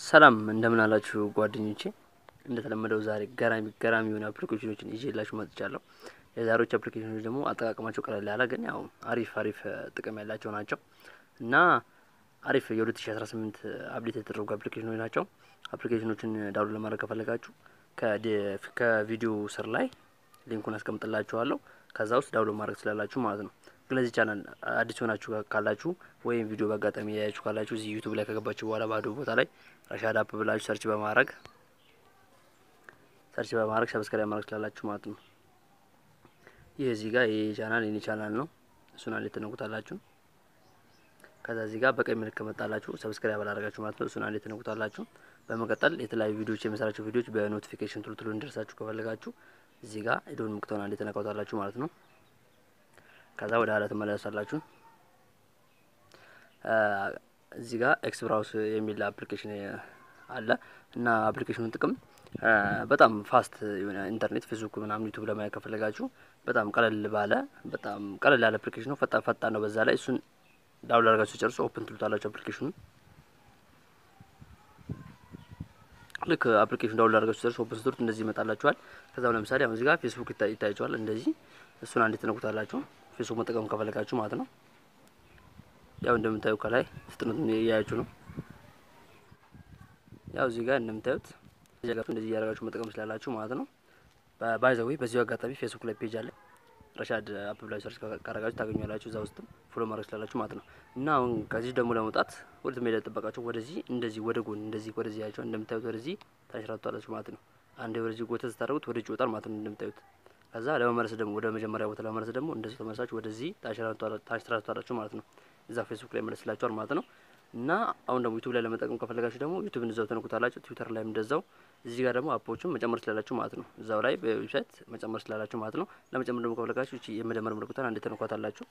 ሰላም እንደምን አላችሁ ጓደኞቼ። እንደተለመደው ዛሬ ገራሚ ገራሚ የሆኑ አፕሊኬሽኖችን ይዤላችሁ መጥቻለሁ። የዛሬዎች አፕሊኬሽኖች ደግሞ አጠቃቀማቸው ቀለል ያለ ግን ያው አሪፍ አሪፍ ጥቅም ያላቸው ናቸው እና አሪፍ የ2018 አፕዴት የተደረጉ አፕሊኬሽኖች ናቸው። አፕሊኬሽኖችን ዳውንሎድ ለማድረግ ከፈለጋችሁ ከቪዲዮ ስር ላይ ሊንኩን አስቀምጥላችኋለሁ። ከዛ ውስጥ ዳውንሎድ ማድረግ ስላላችሁ ማለት ነው። ግን ለዚህ ቻናል አዲስ ሆናችሁ ካላችሁ ወይም ቪዲዮ በአጋጣሚ ያያችሁ ካላችሁ እዚህ ዩቱብ ላይ ከገባችሁ በኋላ ባዶ ቦታ ላይ ረሻድ አፕ ብላችሁ ሰርች በማድረግ ሰርች በማድረግ ሰብስክራይብ ማድረግ ስላላችሁ ማለት ነው። ይህ እዚህ ጋር ይህ ቻናል የኔ ቻናል ነው። እሱን አንዴ ትነኩታላችሁ። ከዛ እዚህ ጋር በቀኝ ምልክት መጣላችሁ ሰብስክራይብ አላደረጋችሁ ማለት ነው። እሱን አንዴ ትነኩታላችሁ። በመቀጠል የተለያዩ ቪዲዮዎች የምሰራቸው ቪዲዮዎች በኖቲፊኬሽን ቶሎ ቶሎ እንዲደርሳችሁ ከፈለጋችሁ እዚህ ጋር የደወል ምልክቱን አንዴ ትነካታላችሁ ማለት ነው። ከዛ ወደ ኋላ ትመለሳላችሁ። እዚህ ጋር ኤክስ ብራውስ የሚል አፕሊኬሽን አለ እና አፕሊኬሽኑን ጥቅም በጣም ፋስት የሆነ ኢንተርኔት ፌስቡክ ምናምን ዩቱብ ለማየት ከፈለጋችሁ በጣም ቀለል ባለ በጣም ቀለል ያለ አፕሊኬሽን ነው። ፈጣን ፈጣን ነው። በዛ ላይ እሱን ዳውንሎድ አድርጋችሁ ጨርሶ ኦፕን ትሉታላችሁ አፕሊኬሽኑን ልክ አፕሊኬሽን ዳውንሎድ አድርጋችሁ ጨርሶ ኦፕን ስትሉት እንደዚህ ይመጣላችኋል። ከዛም ለምሳሌ አሁን እዚህ ጋር ፌስቡክ ይታያችኋል። እንደዚህ እሱን አንዴ ትነኩታላችሁ። ፌስቡክ መጠቀም ከፈለጋችሁ ማለት ነው። ያው እንደምታዩ ከላይ ፍጥነቱን እያያችሁ ነው። ያው እዚህ ጋር እንደምታዩት እዚህ ጋር እንደዚህ እያደረጋችሁ መጠቀም ስላላችሁ ማለት ነው። ባይዘዌ በዚሁ አጋጣሚ ፌስቡክ ላይ ፔጅ አለ ረሻድ አፕ ብላችሁ ሰርች ካረጋችሁ ታገኛላችሁ። እዛ ውስጥም ፎሎ ማድረግ ስላላችሁ ማለት ነው። እና አሁን ከዚህ ደግሞ ለመውጣት ወደ ሜዳ ጠበቃችሁ ወደዚህ እንደዚህ ወደ ጎን እንደዚህ ወደዚህ ያቸው እንደምታዩት ወደዚህ ታንሸራቷላችሁ ማለት ነው። አንዴ ወደዚህ ጎተት ስታደርጉት ወደ ይወጣል ማለት ነው እንደምታዩት ከዛ ለመመለስ ደግሞ ወደ መጀመሪያ ቦታ ለመመለስ ደግሞ እንደዚህ ተመለሳችሁ ወደዚህ ታሽራቷላችሁ ማለት ነው። እዛ ፌስቡክ ላይ መለስላችኋል ማለት ነው። እና አሁን ደግሞ ዩቱብ ላይ ለመጠቀም ከፈለጋችሁ ደግሞ ዩቱብ እንደዛው ተነኩታላችሁ። ትዊተር ላይም እንደዛው። እዚህ ጋር ደግሞ አፖችን መጨመር ስላላችሁ ማለት ነው። እዛው ላይ በዌብሳይት መጨመር ስላላችሁ ማለት ነው። ለመጨመር ደግሞ ከፈለጋችሁ እቺ የመደመር ምልክቷን አንዴ ተነኳታላችሁ።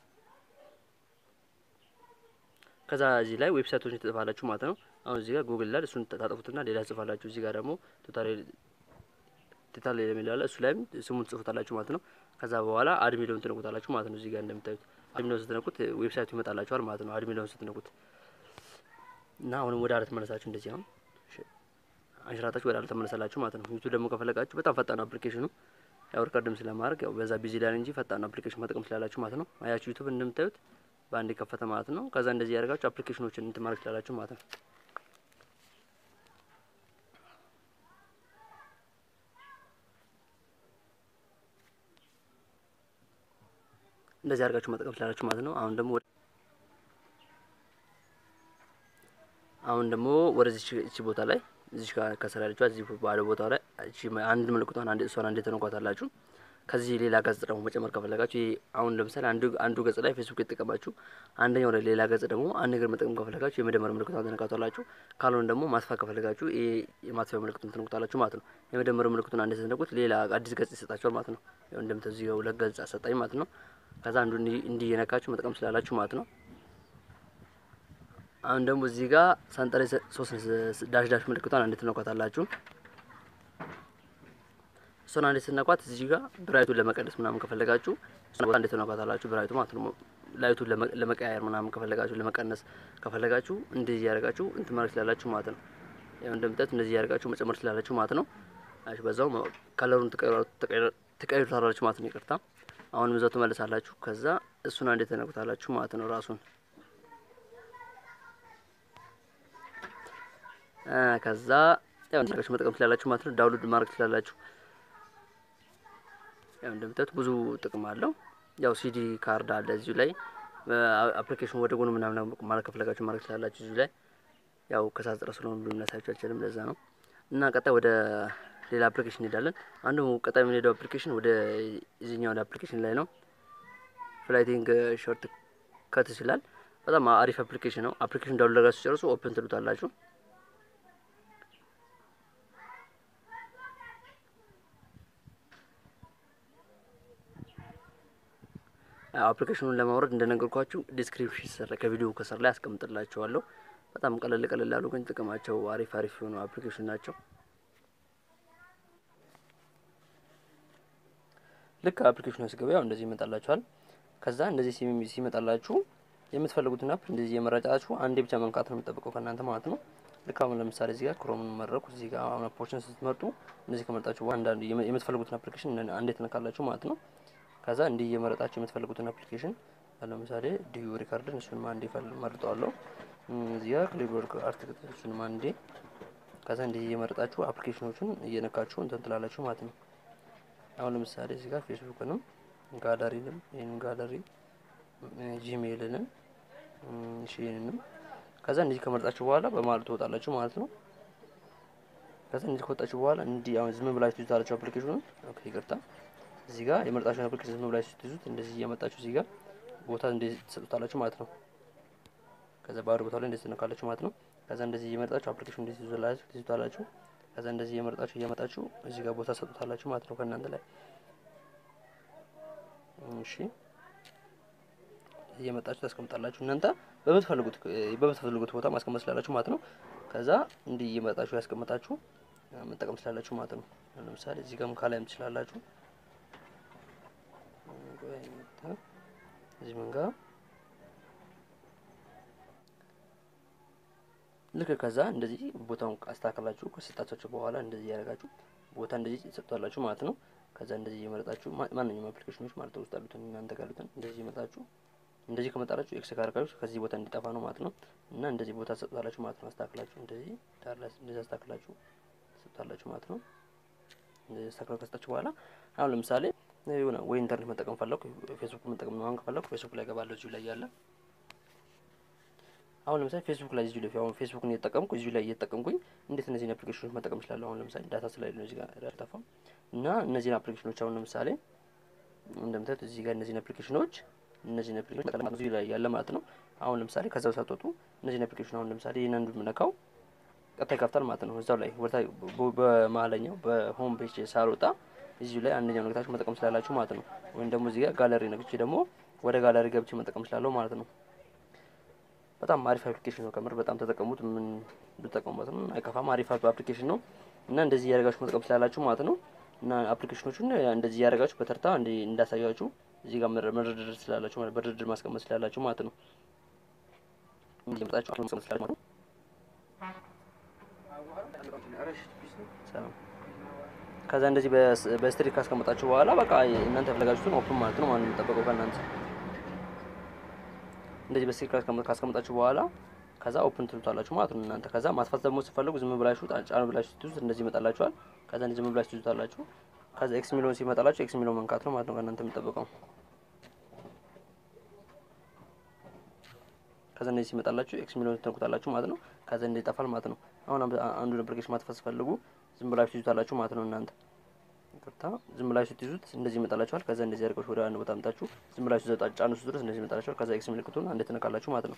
ከዛ እዚህ ላይ ዌብሳይቶችን ትጽፋላችሁ ማለት ነው። አሁን እዚህ ጋር ጉግል ላይ እሱን ታጠፉትና ሌላ ጽፋላችሁ። እዚህ ጋር ደግሞ ቱቶሪያል ቲታል የሚለው አለ እሱ ላይም ስሙን ትጽፉታላችሁ ማለት ነው። ከዛ በኋላ አድሚለውን ትነኩታላችሁ ማለት ነው። እዚህ ጋር እንደምታዩት አድሚለውን ስትነኩት ዌብሳይቱ ይመጣላችኋል ማለት ነው። አድሚለውን ስትነኩት እና አሁንም ወደ አለት መለሳችሁ እንደዚህ አሁን አንሽራታችሁ ወደ አለት ተመለሳላችሁ ማለት ነው። ዩቱብ ደግሞ ከፈለጋችሁ በጣም ፈጣን አፕሊኬሽኑ ያው ሪከርድም ስለማድረግ ያው በዛ ቢዚ ላይ እንጂ ፈጣን አፕሊኬሽን መጠቀም ስላላችሁ ማለት ነው። አያችሁ ዩቱብ እንደምታዩት በአንድ ከፈተ ማለት ነው። ከዛ እንደዚህ ያደርጋችሁ አፕሊኬሽኖችን እንትን ማድረግ ስላላችሁ ማለት ነው። እንደዚህ አድርጋችሁ መጠቀም ስላላችሁ ማለት ነው። አሁን ደግሞ አሁን ደግሞ ወደዚህ እቺ ቦታ ላይ እዚህ ከስራ ያለችው እዚህ ባለ ቦታ ላይ እቺ አንድ ምልክቷን አንድ እሷን አንድ ተነኳታላችሁ። ከዚህ ሌላ ገጽ ደግሞ መጨመር ከፈለጋችሁ ይሄ አሁን ለምሳሌ አንዱ አንዱ ገጽ ላይ ፌስቡክ የተጠቀማችሁ አንደኛው ላይ ሌላ ገጽ ደግሞ አንድ ነገር መጠቀም ከፈለጋችሁ የመደመር ምልክቷን ተነካቷላችሁ። ካልሆነ ደግሞ ማጥፋት ከፈለጋችሁ ይሄ የማጥፊያ ምልክቱን ተነኩታላችሁ ማለት ነው። የመደመር ምልክቱን አንድ ተነኩት ሌላ አዲስ ገጽ ይሰጣችኋል ማለት ነው። ያው እንደምታዩ ሁለት ገጽ አሰጣኝ ማለት ነው። ከዛ አንዱ እንዲህ የነካችሁ መጠቀም ስላላችሁ ማለት ነው። አሁን ደግሞ እዚህ ጋር ሰንጠረዥ ሶስት ዳሽ ዳሽ ምልክቷን አንድ ትነኳታላችሁ። እሷን አንድ ስትነኳት እዚህ ጋር ብራይቱን ለመቀነስ ምናምን ከፈለጋችሁ እሷን አንድ ትነኳታላችሁ። ብራይቱ ማለት ነው። ላይቱን ለመቀያየር ምናምን ከፈለጋችሁ ለመቀነስ ከፈለጋችሁ እንደዚህ ያደርጋችሁ እንትን ማድረግ ስላላችሁ ማለት ነው። ያው እንደምታዩት እንደዚህ ያደርጋችሁ መጨመር ስላላችሁ ማለት ነው። አሽ በዛው ከለሩን ትቀይሩታላችሁ ማለት ነው። ይቅርታ አሁንም እዛው ትመልሳላችሁ። ከዛ እሱን አንድ ተነኩታላችሁ ማለት ነው ራሱን ከዛ ያው እንደዚህ መጠቀም ስላላችሁ ማለት ነው። ዳውንሎድ ማድረግ ስላላችሁ ያው እንደምታዩት ብዙ ጥቅም አለው። ያው ሲዲ ካርድ አለ እዚሁ ላይ አፕሊኬሽን ወደ ጎን ምናምን ማለት ከፈለጋችሁ ማድረግ ስላላችሁ እዚሁ ላይ ያው ከሳት ጥረ ስለሆነ ሁሉ ልነሳችሁ አልችልም። ለዛ ነው እና ቀጣይ ወደ ሌላ አፕሊኬሽን እንሄዳለን። አንዱ ቀጣይ የምንሄደው አፕሊኬሽን ወደ እዚህኛው ወደ አፕሊኬሽን ላይ ነው። ፍላይቲንግ ሾርት ከት ይችላል። በጣም አሪፍ አፕሊኬሽን ነው። አፕሊኬሽን ዳውንሎድ አድርጋችሁ ጨርሱ ኦፕን ትሉታላችሁ። አፕሊኬሽኑን ለማውረድ እንደነገርኳችሁ ዲስክሪፕሽን ስር ከቪዲዮ ከስር ላይ አስቀምጥላችኋለሁ። በጣም ቀለል ቀለል ያሉ ግን ጥቅማቸው አሪፍ አሪፍ የሆኑ አፕሊኬሽን ናቸው። ልክ አፕሊኬሽኑ ያስገባ ያው እንደዚህ ይመጣላችኋል። ከዛ እንደዚህ ሲመጣላችሁ የምትፈልጉትን አፕ እንደዚህ የመረጫችሁ አንዴ ብቻ መንካት ነው የሚጠብቀው ከእናንተ ማለት ነው። ልክ አሁን ለምሳሌ እዚህ ጋር ክሮምን መረኩ። እዚህ ጋር አሁን አፖችን ስትመርጡ እነዚህ ከመረጣችሁ በኋላ አንዳንድ የምትፈልጉትን አፕሊኬሽን አንዴ ትነካላችሁ ማለት ነው። ከዛ እንዲህ እየመረጣችሁ የምትፈልጉትን አፕሊኬሽን ለምሳሌ ዲዩ ሪካርድን እሱን አንዴ መርጠዋለሁ። እዚህ ጋር ክሊቦርድ አርቲክት እሱን አንዴ ከዛ እንዲህ እየመረጣችሁ አፕሊኬሽኖቹን እየነካችሁ እንትን ትላላችሁ ማለት ነው። አሁን ለምሳሌ እዚህ ጋር ፌስቡክንም ጋለሪንም ይህን ጋለሪ ጂሜይልንም ሺንንም ከዛ እንዲህ ከመረጣችሁ በኋላ በማለት ትወጣላችሁ ማለት ነው። ከዛ እንዲህ ከወጣችሁ በኋላ እንዲህ አሁን ዝም ብላችሁ ትይዙታላችሁ አፕሊኬሽኑን። ኦኬ ይቅርታ፣ እዚህ ጋር የመረጣችሁን አፕሊኬሽን ዝም ብላችሁ ትይዙት እንደዚህ እያመጣችሁ እዚህ ጋር ቦታ እንደዚህ ትሰጡታላችሁ ማለት ነው። ከዛ ባዶ ቦታ ላይ እንደዚህ ትነካላችሁ ማለት ነው። ከዛ እንደዚህ እየመረጣችሁ አፕሊኬሽን እንደዚህ ትይዙላችሁ ትይዙታላችሁ። ከዛ እንደዚህ እየመረጣችሁ እያመጣችሁ እዚህ ጋር ቦታ ሰጡታላችሁ ማለት ነው ከእናንተ ላይ እሺ እየመጣችሁ ታስቀምጣላችሁ። እናንተ በምትፈልጉት በምትፈልጉት ቦታ ማስቀመጥ ስላላችሁ ማለት ነው። ከዛ እንዲህ እየመጣችሁ ያስቀምጣችሁ መጠቀም ስላላችሁ ማለት ነው። ለምሳሌ እዚህ ጋርም ካላይም ትችላላችሁ። እዚህ መንጋ ልክ ከዛ እንደዚህ ቦታውን አስተካክላችሁ ከሰጣችሁ በኋላ እንደዚህ ያደርጋችሁ ቦታ እንደዚህ ትሰጡታላችሁ ማለት ነው። ከዛ እንደዚህ እየመረጣችሁ ማንኛውም አፕሊኬሽኖች ማለት ነው ውስጥ ያሉትን እናንተ ጋር ያሉትን እንደዚህ እየመጣችሁ እንደዚህ ከመጣላችሁ ኤክስ ካርጋችሁ ከዚህ ቦታ እንዲጠፋ ነው ማለት ነው። እና እንደዚህ ቦታ ትሰጡታላችሁ ማለት ነው። አስተካክላችሁ እንደዚህ ዳር ላይ እንደዚህ አስተካክላችሁ ትሰጡታላችሁ ማለት ነው። እንደዚህ አስተካክላችሁ ከሰጣችሁ በኋላ አሁን ለምሳሌ የሆነ ወይ ኢንተርኔት መጠቀም ፈለኩ ፌስቡክ መጠቀም ነው አሁን ከፈለኩ ፌስቡክ ላይ ገባለሁ እዚሁ ላይ ያለ አሁን ለምሳሌ ፌስቡክ ላይ እዚሁ ላይ አሁን ፌስቡክን እየተጠቀምኩ እዚሁ ላይ እየተጠቀምኩኝ እንዴት እነዚህን አፕሊኬሽኖች መጠቀም እችላለሁ? አሁን ለምሳሌ ዳታ ስላይል ነው እዚህ ጋር ያልጠፋም እና እነዚህን አፕሊኬሽኖች አሁን ለምሳሌ እንደምታዩት እዚህ ጋር እነዚህን አፕሊኬሽኖች እነዚህን አፕሊኬሽኖች እዚሁ ላይ ያለ ማለት ነው። አሁን ለምሳሌ ከዛው ሳትወጡ እነዚህን አፕሊኬሽን አሁን ለምሳሌ ይህን አንዱ የምነካው ቀጥታ ይከፍታል ማለት ነው። እዛው ላይ ወርታ በመሀለኛው በሆም ፔጅ ሳልወጣ እዚሁ ላይ አንደኛው ነግታችሁ መጠቀም ስላላችሁ ማለት ነው። ወይም ደግሞ እዚህ ጋር ጋለሪ ነግቼ ደግሞ ወደ ጋለሪ ገብቼ መጠቀም ስላለሁ ማለት ነው። በጣም አሪፍ አፕሊኬሽን ነው። ከምር በጣም ተጠቀሙት። ምን ብትጠቀሙበት ነው አይከፋም። አሪፍ አፕሊኬሽን ነው እና እንደዚህ እያደረጋችሁ መጠቀም ስላላችሁ ማለት ነው። እና አፕሊኬሽኖቹን እንደዚህ እያደረጋችሁ በተርታ እንዳሳያችሁ እዚህ ጋር መደርደር ስላላችሁ ማለት በድርድር ማስቀመጥ ስላላችሁ ማለት ነው። እንደምጣችሁ ማስቀመጥ ስላላችሁ ማለት ነው። ሰላም ከዛ እንደዚህ በስትሪክ ካስቀመጣችሁ በኋላ በቃ እናንተ የፈለጋችሁትን ኦፕን ማለት ነው። ማንም የሚጠበቀው ከእናንተ እንደዚህ በስትሪክ ካስቀመጣችሁ በኋላ ከዛ ኦፕን ትሉታላችሁ ማለት ነው እናንተ። ከዛ ማጥፋት ደግሞ ስትፈልጉ ዝም ብላችሁ ጫን ብላችሁ ትይዙት እንደዚህ ይመጣላችኋል። ከዛ እንደዚህ ዝም ብላችሁ ትይዙታላችሁ። ከዛ ኤክስ ሚሊዮን ሲመጣላችሁ ኤክስ ሚሊዮን መንካት ነው ማለት ነው ከእናንተ የሚጠበቀው። ከዛ እንደዚህ ሲመጣላችሁ ኤክስ ሚሊዮን ትነኩታላችሁ ማለት ነው። ከዛ እንደዚህ ይጠፋል ማለት ነው። አሁን አንዱን አፕሊኬሽን ማጥፋት ስትፈልጉ ዝም ብላችሁ ትይዙታላችሁ ማለት ነው እናንተ ይቅርታ ዝም ብላችሁ ትይዙት እንደዚህ ይመጣላችኋል። ከዛ እንደዚህ አድርጋችሁ ወደ አንድ ቦታ አምጣችሁ ዝም ብላችሁ ዘጣ ጫኑ ድረስ እንደዚህ ይመጣላችኋል። ከዛ ኤክስ ምልክቱን አንዴ ትነካላችሁ ማለት ነው።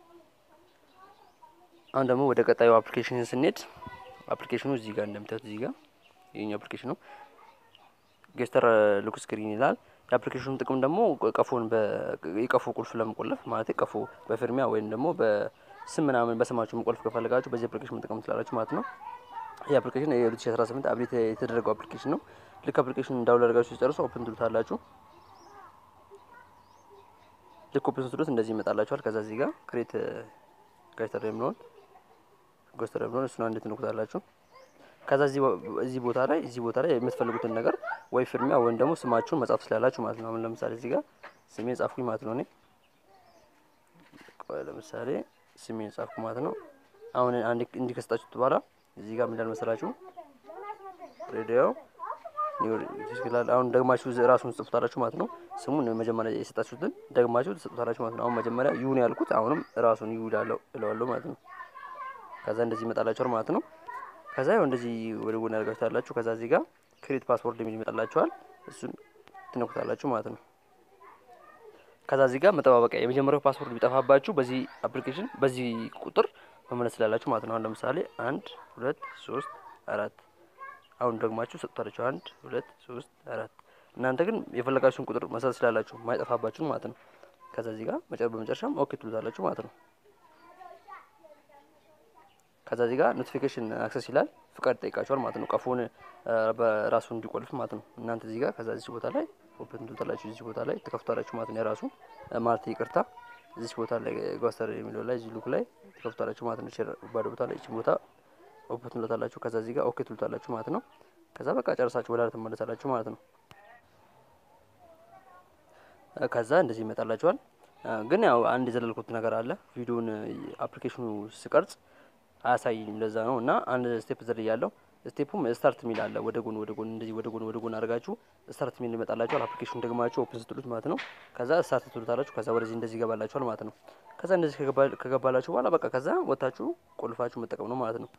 አሁን ደግሞ ወደ ቀጣዩ አፕሊኬሽን ስንሄድ አፕሊኬሽኑ እዚህ ጋር እንደምታዩት እዚህ ጋር ይሄኛው አፕሊኬሽን ነው። ጌስተር ሉክ ስክሪን ይላል። የአፕሊኬሽኑ ጥቅም ደግሞ ቀፎን የቀፎ ቁልፍ ለመቆለፍ ማለት ቀፎ በፊርሚያ ወይም ደግሞ በስም ምናምን በስማችሁ መቆልፍ ከፈለጋችሁ በዚህ አፕሊኬሽን መጠቀም ትችላላችሁ ማለት ነው። ይህ አፕሊኬሽን የ2018 አፕዴት የተደረገው አፕሊኬሽን ነው። ልክ አፕሊኬሽን እንዳውል አድርጋችሁ ሲጨርሱ ኦፕን ትሉታላችሁ። ልክ ኦፕን ስትሉት እንደዚህ ይመጣላችኋል። ከዛ እዚህ ጋር ክሬት ጋይተር የሚለውን ጎስተር የሚለውን እሱን አንዴ ትነኩታላችሁ። ከዛ እዚህ ቦታ ላይ እዚህ ቦታ ላይ የምትፈልጉትን ነገር ወይ ፍርሚያ ወይም ደግሞ ስማችሁን መጻፍ ስላላችሁ ማለት ነው። አሁን ለምሳሌ እዚህ ጋር ስሜን ጻፍኩኝ ማለት ነው። እኔ ለምሳሌ ስሜን ጻፍኩ ማለት ነው። አሁን አንድ እንዲህ ከሰጣችሁት በኋላ እዚህ ጋር ምን እንዳል መሰላችሁ ሬዲዮ ይላል። አሁን ደግማችሁ ራሱን ጽፉታላችሁ ማለት ነው። ስሙን መጀመሪያ የሰጣችሁትን ደግማችሁ ትሰጡታላችሁ ማለት ነው። አሁን መጀመሪያ ይሁን ያልኩት አሁንም ራሱን ይሁ እለዋለሁ ማለት ነው። ከዛ እንደዚህ ይመጣላችኋል ማለት ነው። ከዛ ያው እንደዚህ ወደ ጎን ያደርጋችኋላችሁ። ከዛ እዚህ ጋር ክሬት ፓስወርድ የሚል ይመጣላችኋል። እሱን ትነኩታላችሁ ማለት ነው። ከዛ እዚህ ጋር መጠባበቂያ የመጀመሪያው ፓስወርድ ቢጠፋባችሁ በዚህ አፕሊኬሽን በዚህ ቁጥር መመለስ ስላላችሁ ማለት ነው። አሁን ለምሳሌ አንድ ሁለት ሶስት አራት አሁን ደግማችሁ ሰጥቷላችሁ አንድ ሁለት ሶስት አራት እናንተ ግን የፈለጋችሁን ቁጥር መሰረት ስላላችሁ ማይጠፋባችሁን ማለት ነው። ከዛ እዚህ ጋር መጨረ በመጨረሻም ኦኬ ትሉታላችሁ ማለት ነው። ከዛ እዚህ ጋር ኖቲፊኬሽን አክሰስ ይላል ፍቃድ ጠይቃችኋል ማለት ነው። ቀፎን በራሱ እንዲቆልፍ ማለት ነው። እናንተ እዚህ ጋር ከዛ እዚህ ቦታ ላይ ኦፕን ትሉታላችሁ እዚህ ቦታ ላይ ትከፍቷላችሁ ማለት ነው። የራሱ ማለት ይቅርታ እዚች ቦታ ላይ ጓስተር የሚለው ላይ እዚህ ሉክ ላይ ትከፍቷላችሁ ማለት ነው። ሼር ባዶ ቦታ ላይ እቺ ቦታ ኦፕን ትሉታላችሁ። ከዛ እዚህ ጋር ኦኬ ትሉታላችሁ ማለት ነው። ከዛ በቃ ጨርሳችሁ ወደ ትመለሳላችሁ ማለት ነው። ከዛ እንደዚህ ይመጣላችኋል። ግን ያው አንድ የዘለልኩት ነገር አለ። ቪዲዮን አፕሊኬሽኑ ስቀርጽ አያሳይም። ለዛ ነው እና አንድ ስቴፕ ዘል ያለው ስቴፑም ስታርት ሚል አለ። ወደ ጎን ወደ ጎን እንደዚህ ወደ ጎን ወደ ጎን አድርጋችሁ ስታርት ሚል ይመጣላችኋል። አፕሊኬሽኑ ደግማችሁ ኦፕን ስትሉት ማለት ነው። ከዛ ስታርት ትሉታላችሁ። ከዛ ወደዚህ እንደዚህ ይገባላችኋል ማለት ነው። ከዛ እንደዚህ ከገባላችሁ በኋላ በቃ ከዛ ወታችሁ ቆልፋችሁ መጠቀም ነው ማለት ነው።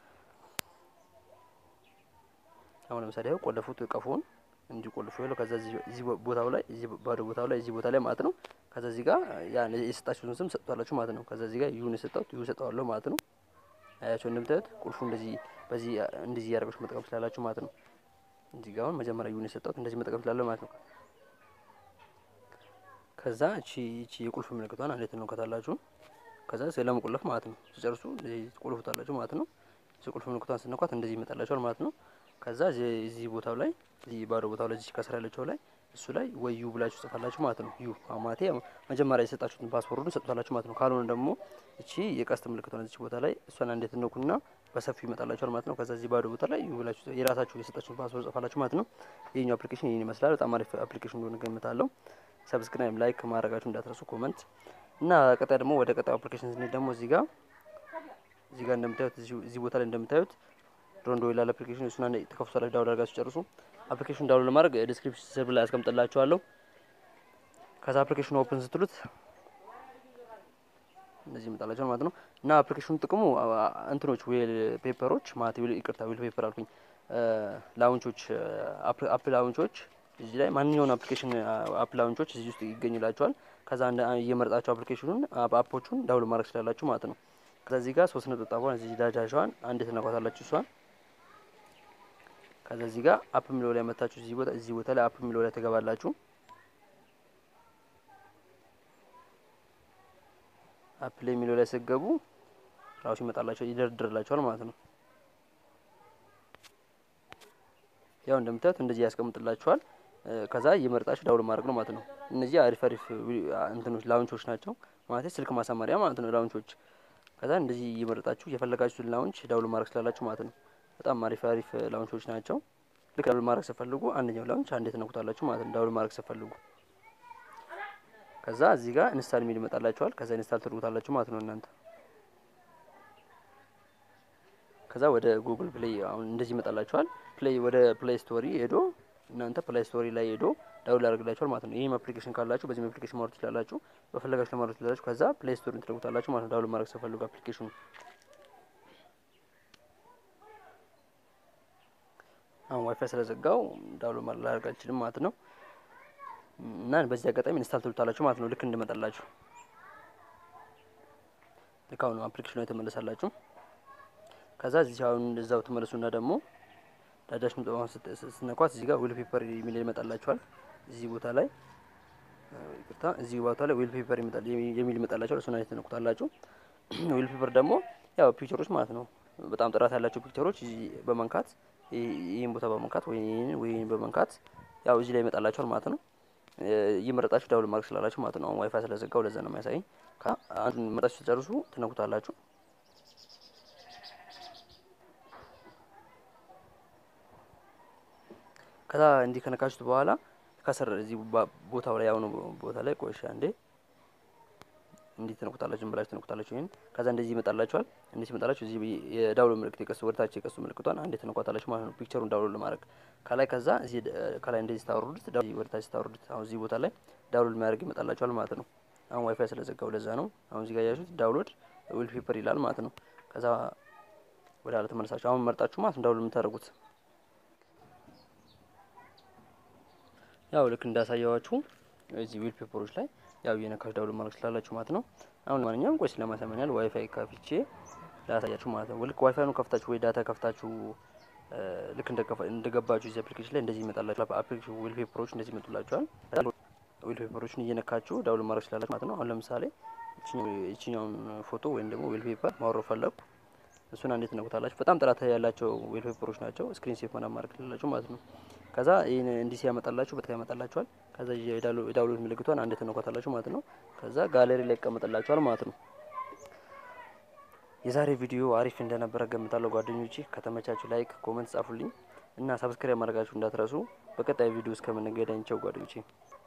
አሁን ለምሳሌ ያው ቆለፉት ቀፎን እንዲህ ቆልፎ ያለው ከዛ እዚህ ቦታው ላይ እዚህ ባዶ ቦታው ላይ እዚህ ቦታ ላይ ማለት ነው። ከዛ እዚህ ጋር ያ የሰጣችሁትን ስም ሰጥቷላችሁ ማለት ነው። ከዛ እዚህ ጋር ዩን የሰጠሁት ዩ ሰጠዋለሁ ማለት ነው። አያቸው እንደምታዩት ቁልፉ እንደዚህ በዚህ እንደዚህ እያደረጋችሁ መጠቀም ስላላችሁ ማለት ነው። እዚህ ጋር አሁን መጀመሪያ ዩን የሰጠሁት እንደዚህ መጠቀም ስላለሁ ማለት ነው። ከዛ እቺ እቺ የቁልፍ ምልክቷን አንዴት ነው ከታላችሁ ከዛ ስለመቆለፍ ማለት ነው። ሲጨርሱ እንደዚህ ትቆልፉታላችሁ ማለት ነው። እዚህ ቁልፍ ምልክቷን ስነኳት እንደዚህ ይመጣላችኋል ማለት ነው። ከዛ እዚህ ቦታው ላይ እዚህ ባዶ ቦታው ላይ እዚህ ከስራ ያለችው ላይ እሱ ላይ ወይ ዩ ብላችሁ ጽፋላችሁ ማለት ነው። ዩ አማቴ መጀመሪያ የሰጣችሁትን ፓስወርዱን ሰጥቷላችሁ ማለት ነው። ካልሆነ ደግሞ እቺ የቀስት ምልክት ነው። እዚህ ቦታ ላይ እሷን እንዴት ነኩና በሰፊው ይመጣላችኋል ማለት ነው። ከዛ እዚህ ባዶ ቦታ ላይ ዩ ብላችሁ የራሳችሁ የሰጣችሁን ፓስወርድ ጽፋላችሁ ማለት ነው። ይሄኛው አፕሊኬሽን ይሄን ይመስላል። በጣም አሪፍ አፕሊኬሽን እንደሆነ ገምታለሁ። ሰብስክራይብ፣ ላይክ ማድረጋችሁ እንዳትረሱ፣ ኮመንት እና ቀጣይ ደግሞ ወደ ቀጣዩ አፕሊኬሽን ስንሄድ ደግሞ እዚህ ጋር እዚህ ጋር እንደምታዩት እዚህ ቦታ ላይ እንደምታዩት ሮንዶ ይላል አፕሊኬሽን እሱን አንዴ ተከፍቷላችሁ ዳውንሎድ አድርጋችሁ ጨርሱ። አፕሊኬሽን ዳውንሎድ ለማድረግ ዲስክሪፕሽን ስር ላይ አስቀምጥላችኋለሁ። ከዛ አፕሊኬሽኑ ኦፕን ስትሉት እንደዚህ ይመጣላችኋል ማለት ነው። እና አፕሊኬሽኑ ጥቅሙ እንትኖች ዌል ፔፐሮች ማለት ይቅርታ፣ ዌል ፔፐር አልኩኝ፣ ላውንቾች አፕ ላውንቾች እዚህ ላይ ማንኛውን አፕሊኬሽን አፕ ላውንቾች እዚህ ውስጥ ይገኙላችኋል። ከዛ እየመረጣችሁ አፕሊኬሽኑን አፖቹን ዳውንሎድ ማድረግ ስላላችሁ ማለት ነው። ከዛ እዚህ ጋር ሶስት ነጠብጣቧን እዚህ ዳጃሿን አንድ ትነኳታላችሁ እሷን ከዛ እዚህ ጋር አፕ የሚለው ላይ መታችሁ እዚህ ቦታ እዚህ ቦታ ላይ አፕ የሚለው ላይ ትገባላችሁ። አፕ ላይ የሚለው ላይ ስትገቡ ራሱ ይመጣላችኋል ይደረድርላችኋል ማለት ነው። ያው እንደምታዩት እንደዚህ ያስቀምጥላችኋል። ከዛ እየመረጣችሁ ዳውንሎድ ማድረግ ነው ማለት ነው። እነዚህ አሪፍ አሪፍ እንትኖች ላውንቾች ናቸው ማለት ስልክ ማሳመሪያ ማለት ነው ላውንቾች። ከዛ እንደዚህ እየመረጣችሁ የፈለጋችሁትን ላውንች ዳውንሎድ ማድረግ ስላላችሁ ማለት ነው። በጣም አሪፍ አሪፍ ላውንቾች ናቸው። ልክ ዳውንሎድ ማድረግ ስትፈልጉ አንደኛው ላውንች አንዴ ትነኩታላችሁ ማለት ነው። ዳውንሎድ ማድረግ ስትፈልጉ ከዛ እዚህ ጋር ኢንስታል የሚል ይመጣላችኋል። ከዛ ኢንስታል ትልቁታላችሁ ማለት ነው እናንተ። ከዛ ወደ ጉግል ፕሌይ አሁን እንደዚህ ይመጣላችኋል። ፕሌይ ወደ ፕሌይ ስቶሪ ሄዶ እናንተ ፕሌይ ስቶሪ ላይ ሄዶ ዳውንሎድ ያደርግላችኋል ማለት ነው። ይህም አፕሊኬሽን ካላችሁ በዚህም አፕሊኬሽን ማውረድ ትችላላችሁ። በፈለጋችሁ ለማውረድ ትችላላችሁ። ከዛ ፕሌይ ስቶሪን ትልቁታላችሁ ማለት ነው። ዳውንሎድ ማድረግ ስትፈልጉ አፕሊኬሽኑ አሁን ዋይፋይ ስለዘጋው ዳውንሎድ ማድረግ ላደርግ አልችልም ማለት ነው። እና በዚህ አጋጣሚ ኢንስታል ትሉታላችሁ ማለት ነው። ልክ እንድመጣላችሁ ልክ አሁን አፕሊኬሽኑ ላይ ተመለሳላችሁ። ከዛ እዚህ አሁን እዛው ትመለሱና ደግሞ ዳዳሽ ምጥባን ስትነኳት እዚህ ጋር ዊል ፔፐር የሚል ይመጣላችኋል። እዚህ ቦታ ላይ ይቅርታ፣ እዚህ ቦታ ላይ ዊል ፔፐር የሚል ይመጣላችኋል። እሱን አይነት ትነኩታላችሁ። ዊል ፔፐር ደግሞ ያው ፒክቸሮች ማለት ነው። በጣም ጥራት ያላቸው ፒክቸሮች በመንካት ይህን ቦታ በመንካት ወይ ይህን ወይ ይህን በመንካት ያው እዚህ ላይ ይመጣላችኋል ማለት ነው። እየመረጣችሁ ዳውንሎድ ማድረግ ስላላችሁ ማለት ነው። አሁን ዋይፋይ ስለዘጋው ለዛ ነው የሚያሳየኝ። አንዱን መረጣችሁ ሲጨርሱ ትነኩታላችሁ። ከዛ እንዲህ ከነካችሁት በኋላ ከስር እዚህ ቦታው ላይ ያሁኑ ቦታ ላይ ቆሻ እንዴ እንዲህ ትነኩታላችሁ፣ ብላችሁ ትነኩታላችሁ። ይሄን ከዛ እንደዚህ ይመጣላችኋል። እንደዚህ ይመጣላችሁ። እዚህ የዳውንሎድ ምልክት የቀሱ ወደታች የቀሱ ምልክቷን አንዴ ትነኳታላችሁ ማለት ነው፣ ፒክቸሩን ዳውንሎድ ለማድረግ ከላይ። ከዛ እዚህ ከላይ እንደዚህ ታወርዱት፣ ወደታች ታወርዱት። አሁን እዚህ ቦታ ላይ ዳውንሎድ የሚያደርግ ይመጣላችኋል ማለት ነው። አሁን ዋይፋይ ስለዘጋው ለዛ ነው። አሁን እዚህ ጋር ያያችሁት ዳውንሎድ ዊል ፔፐር ይላል ማለት ነው። ከዛ ወደ ኋላ ተመለሳችሁ አሁን መርጣችሁ ማለት ነው ዳውንሎድ የምታደርጉት ያው ልክ እንዳሳየዋችሁ እዚህ ዊል ፔፐሮች ላይ ያው የነካሽ ዳውንሎድ ማድረግ ስላላችሁ ማለት ነው። አሁን ማንኛውም ቆይ ስለማሳመኛል ዋይፋይ ከፍቼ ላሳያችሁ ማለት ነው። ልክ ዋይፋይኑ ከፍታችሁ ወይ ዳታ ከፍታችሁ ልክ እንደገባችሁ እዚህ አፕሊኬሽን ላይ እንደዚህ ይመጣላችሁ። አፕሊኬሽን ዊል ፔፐሮች እንደዚህ ይመጡላችኋል። ዊል ፔፐሮችን እየነካችሁ ዳውንሎድ ማድረግ ስላላችሁ ማለት ነው። አሁን ለምሳሌ ይችኛውን ፎቶ ወይም ደግሞ ዊል ፔፐር ማውረድ ፈለኩ። እሱን አንዴት ነኩታላችሁ። በጣም ጥራት ያላቸው ዌል ፔፐሮች ናቸው። ስክሪን ሴፍ ምናምን ማድረግ ትችላላችሁ ማለት ነው። ከዛ ይህን እንዲህ ሲያመጣላችሁ በጣም ያመጣላችኋል። ከዛ የዳውንሎድ ምልክቷን አንዴት ነኳታላችሁ ማለት ነው። ከዛ ጋለሪ ላይ ይቀመጥላችኋል ማለት ነው። የዛሬ ቪዲዮ አሪፍ እንደነበረ ገምታለሁ ጓደኞቼ። ከተመቻችሁ ላይክ፣ ኮመንት ጻፉልኝ እና ሰብስክራይብ ማድረጋችሁ እንዳትረሱ። በቀጣይ ቪዲዮ እስከምንገናኝ ቻው ጓደኞቼ።